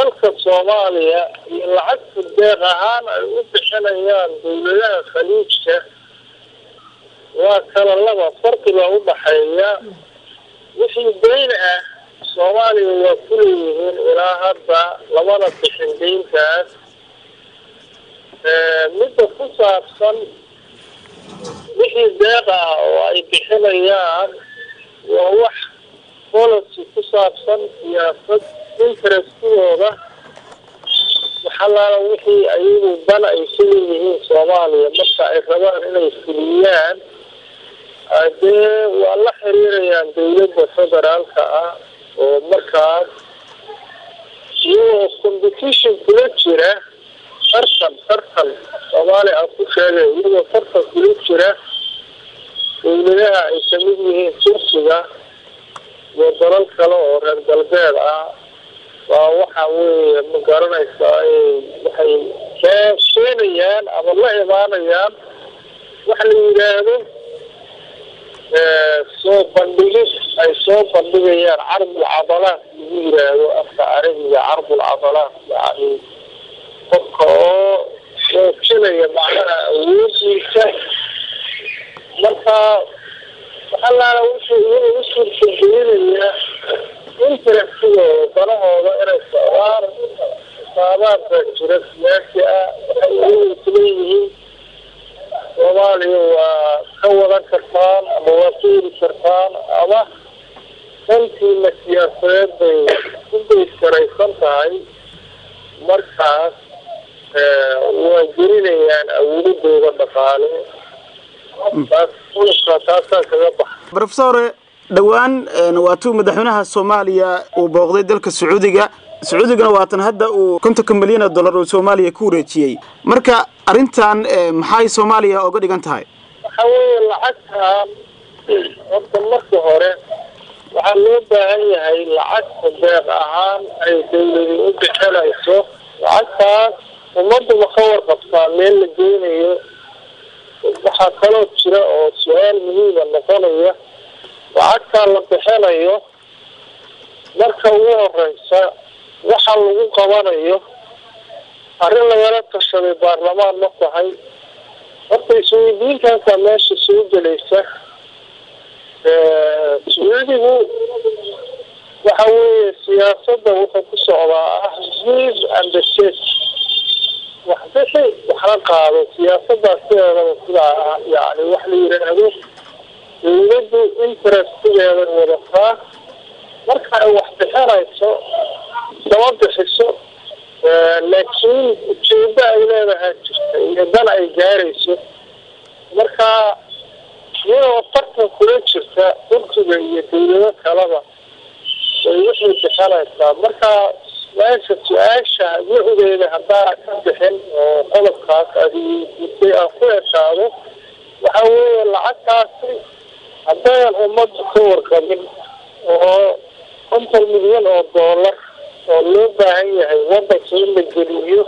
dalka soomaaliya iyo lacagta deeq ahaan ay u bixinayaan dawladaha khaliijka waa kala laba farqi baa u dhaxeeya wixii dayn ah soomaaliya waa ku leeyihiin ilaa hadda lamana bixin deyntaas midda ku saabsan wixii deeq ah oo ay bixinayaan waa wax policy ku saabsan siyaasad intereskooda waxalaala wixii ayagu dan ay ka leeyihiin soomaaliya marka ay rabaan inay fuliyaan dee waa la xiriirayaan dawladda federaalka ah oo markaas iyagoo competition kula jira tartan tartan soomaaliya aan ku sheegay iyagoo tartan kula jira dawladaha ay kamid yihiin turkiga iyo dalal kale oo reer galbeed ah waa waxa weeye ma garanaysaa waxay keenayaan ama la imaanayaan waxa la yidhaahdo soo bandhigid ay soo bandhigayaan carbul cadalaat lagu yidhaahdo afka carabiga carbul cadalaat yani qofka oo muujinaya macnaha awoodiisa marka waxalaala wuxuu iyaga u suurtagelinaya intereskigooda danahooda inay socdaan xisaabaad baa jira siyaasi ah waxay iyaga isleeyihiin soomaaliya waa ka wadan kartaan ama waa ka heli kartaan ama dantiina siyaasadeed bay ku bayskaraysan tahay markaas waa gelinayaan awoodooda dhaqaale taas ulka taasaan kaga baxa rofesore dhowaan waatuu madaxweynaha soomaaliya uu booqday dalka sacuudiga sacuudigana waatan hadda uu kontonka milyan oo dollar oo soomaaliya ku wareejiyey marka arrintan maxay soomaaliya oga dhigan tahay waxa weeye lacagtan horta marka hore waxaa loo baahan yahay lacagta deeq ahaan ay dawladi u bixinayso lacagtaas ummaduma ka warqabtaa meel la geynayo waxaa kaloo jira oo su-aal muhiima noqonaya lacagtaa la bixinayo marka ugu horeysa waxa lagu qabanayo arrin lagala tashaday baarlamaan ma tahay horta isweydiintaasaa meesha soo gelaysa sacuudigu waxa weeye siyaasadda wuxuu ku socdaa ah give and the take wax bixi waxna qaado siyaasadaas sideedaba sidaa ah yani wax la yidhaahdo dawladdu interestigeeday wadataa marka ay wax bixinayso sama bixiso laakiin ujeedo ay leedahay jirta iyo dan ay gaarayso marka iyadoo tartan kula jirta turkiga iyo dawlado kaleba way wixii bixinaysaa marka meesha su-aasha wuxudeeda haddaa ka bixin oo qodobkaas adiisay aan ku ekaado waxa weeye lacagtaasi haddaynan ummadda ka warqabin oo konton milyan oo doolar oo loo baahan yahay wadanka in la geliyo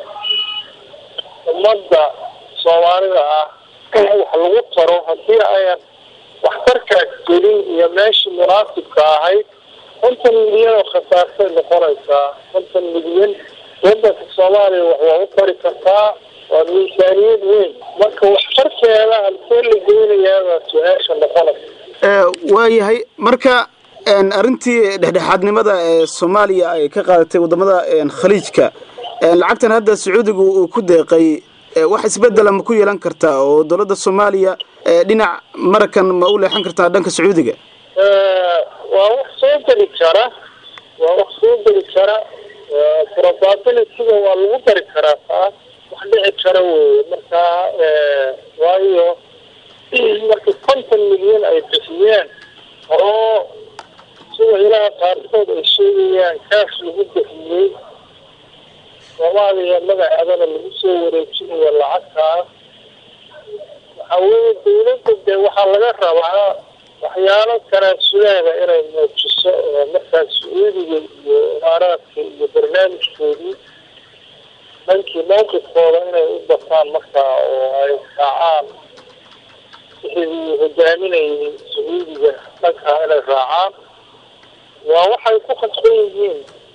ummadda soomaalida ah wax lagu taro haddii ayan waxtarkaas gelin iyo meeshii munaasibka ahayd konton milyan oo khasaarsay noqonaysaa konton milyan wadanka soomaaliya wax waa u tari kartaa waa miisaaniyad weyn marka waxtarkeeda halkee la geynayaabaa su-aasha noqonaysa waayahay marka arrintii dhexdhexaadnimada ee soomaaliya ay ka qaadatay wadamada khaliijka lacagtan hadda sacuudiga uu ku deeqay wax isbedela ma ku yeelan kartaa oo dowladda soomaaliya dhinac marakan ma u leexan kartaa dhanka sacuudiga waa wax soo geli kara waa wax soo geli kara probabilityga waa lagu dari karaa taas wax dhici kara weye marka waayo marka konton milyan ay bixiyeen oo sida ilaha qaarkood ay sheegayaan kaash lagu bixiyey soomaaliya magaceedana lagu soo wareejinayo lacagtaas waxa weye dawladda dee waxaa laga rabaa waxyaalo tanaasulaada inay muujiso oo markaas sacuudiga iyo imaaraadka iyo barnaamijkoodii dhankii mawqifkooda inay u bataan markaa oo ay raacaan wixii hogaaminayay sacuudiga dhankaa inay raacaan waa waxay ku khasban yihiin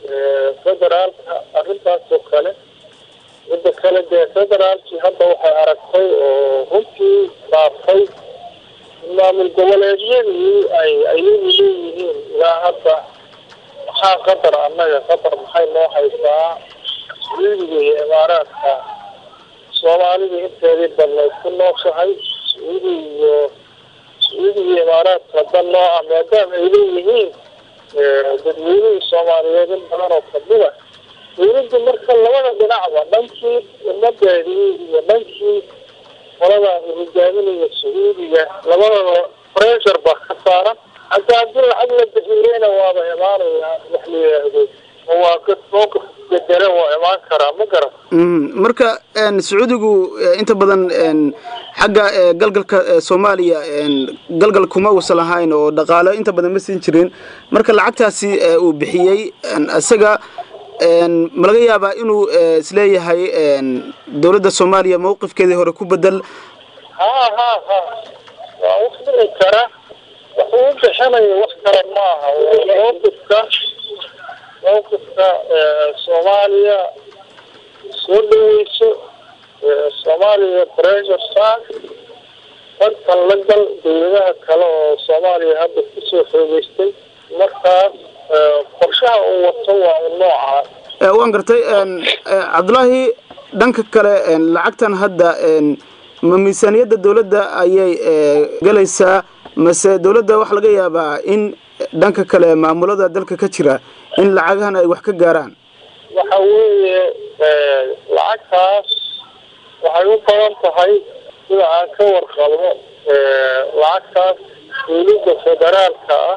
federaalka arrintaas oo kale midda kale dee federaalkii hadda waxay aragtay oo runtii dhaaftay in maamul goboleedyadii ay ayagu leeyihiin ilaa hadda maxaa qatar annaga qatar maxay noo haysaa sacuudiga iyo imaaraadka soomaalida inteedii badnayd ku nooshahay sacuudi iyo sacuudiga iyo imaaraadka dan noo ah maadaama ay leeyihiin dadweynihii soomaaliyeed in badan oo kamida dawladda marka labada dhinacba dhankii ummadeedii iyo dhankii qolada hogaaminaya sacuudiga labadaba pressure baa ka saaran hadda haddii lacag la bixiyeyna waaba imaanaya wax la yidhaahdo mawaaqif mowqif bedele waa imaan karaa ma garan marka sacuudigu inta badan xagga galgalka soomaaliya galgal kuma uusan lahayn oo dhaqaalo inta badan ma siin jirin marka lacagtaasi uu bixiyey isaga ma laga yaabaa inuu isleeyahay dowladda soomaaliya mawqifkeedii hore ku bedel ha ha ha waa wax dhici kara wax uu bixinayo wax kale maaha mawqifka mawqifka soomaaliya soo dhaweyso soomaaliya pressure saar dadkan la gal dawladaha kale oo soomaaliya hadda kusoo xoogeystay markaas qorshaha uu wato waa u noocaa waan gartay cabdulaahi dhanka kale lacagtan hadda ma miisaaniyadda dawladda ayay galaysaa mase dawladda waxaa laga yaabaa in dhanka kale maamulada dalka ka jira in lacagahan ay wax ka gaaraan waxa weeye lacagtaas waxay u badan tahay sida aan ka warqabo lacagtaas dawladda federaalka ah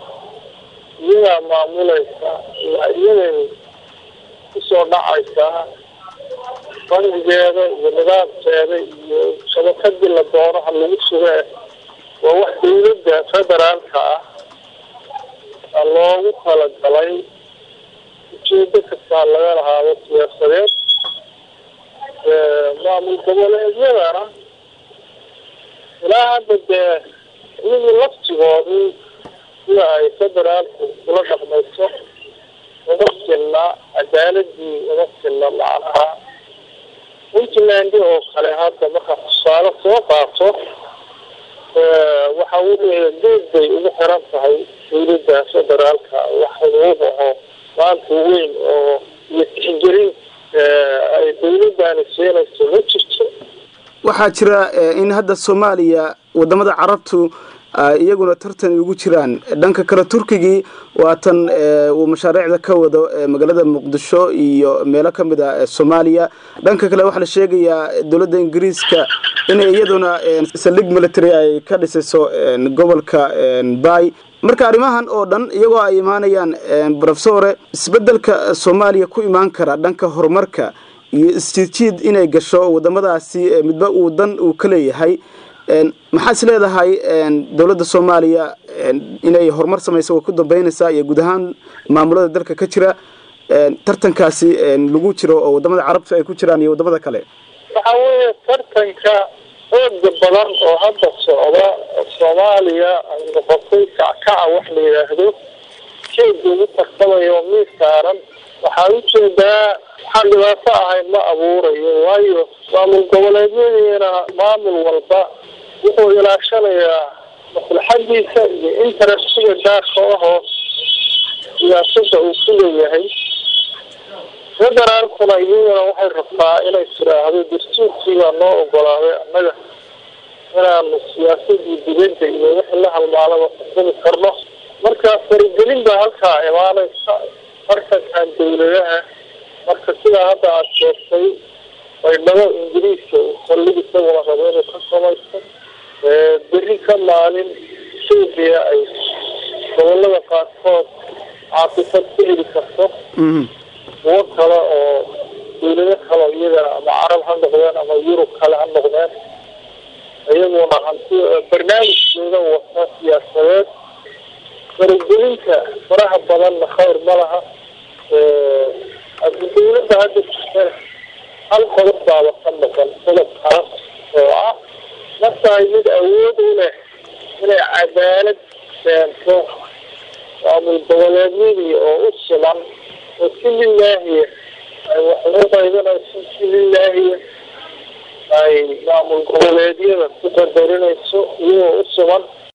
iyadaa maamulaysa waa iyaday kusoo dhacaysaa bangigeeda iyo nidaamkeeda iyo shabakadii la doonaha lagu sugee waa wax dawladda federaalka ah loogu talagalay ujeedo kastaa laga lahaado siyaasadeed maamul goboleedyadana ilaa hadda dee iyagii laftigoodii sida ay federaalku kula dhaqmayso uma filna cadaaladii uma filna macnaha puntland oo kale hadda markaa tusaale soo qaato waxa weeye geed bay ugu xiran tahay dawladda federaalka wax xuquuq aho maanta weyn oo iyo tixgelin ay dawladdaani siinayso ma jirto waxaa jira in hadda soomaaliya wadamada carabtu iyaguna tartan ugu jiraan dhanka kale turkigii waatan uu mashaariicda ka wado magaalada muqdisho iyo meelo ka mid a soomaaliya dhanka kale waxaa la sheegayaa dowladda ingiriiska inay iyaduna saldhig military ay ka dhisayso gobolka bay marka arrimahan oo dhan iyagoo ay imaanayaan brofesore isbedelka soomaaliya ku imaan kara dhanka horumarka iyo isjiidjiid inay gasho wadamadaasi midba uu dan uu ka leeyahay maxaa is leedahay dowladda soomaaliya inay horumar samayso way ku dambeynaysaa iyo guud ahaan maamulada dalka ka jira tartankaasi lagu jiro oo wadamada carabta ay ku jiraan iyo wadamada kale waxa weeye tartanka xooga badan oo hadda socda soomaaliya ay noqotay kackaca wax la yidhaahdo jeega ugu tartamayo miis saaran waxaa ujeedaa waxaan dhibaato ahayn ma abuurayo waayo maamul goboleedyadiina maamul walba wuxuu ilaashanayaa maslaxadiisa iyo interestiga gaarka ahoo siyaasada uu ku leeyahay federaalkuna iyaduna waxay rabtaa inay tiraahdo dastuurkiibaa noo ogolaaday annaga inaanu siyaasadii dibadda iyo wixii la halmaalaba xukumi karno marka faragelin baa halkaa imaanaysa tartankan dawladaha marka sidaa hadda aada sheegtay baydhabo ingiriiska uu saldhig isaguna rabo inuu ka samaysto berri ka maalin etoobiya ay gobolada qaarkood caafifad ku heli karto kuwo kale oo dawlado kale iyagana ama carab ha noqdeen ama yurub kale ha noqdeen iyaguna hanti barnaamijkooda wata siyaasadeed faragelinta faraha badanna khayr ma laha haddi dawladda hadda jirta hal qodob baaba ka noqon qodobkaas oo ah ma tahay mid awood u leh inay cadaalad keento maamul goboleedyadii oo u siman oo si lilaahiya ay wax ugu qaybanayso si lilaahiya ay maamul goboleedyada ku qadarinayso iyagoo u sugan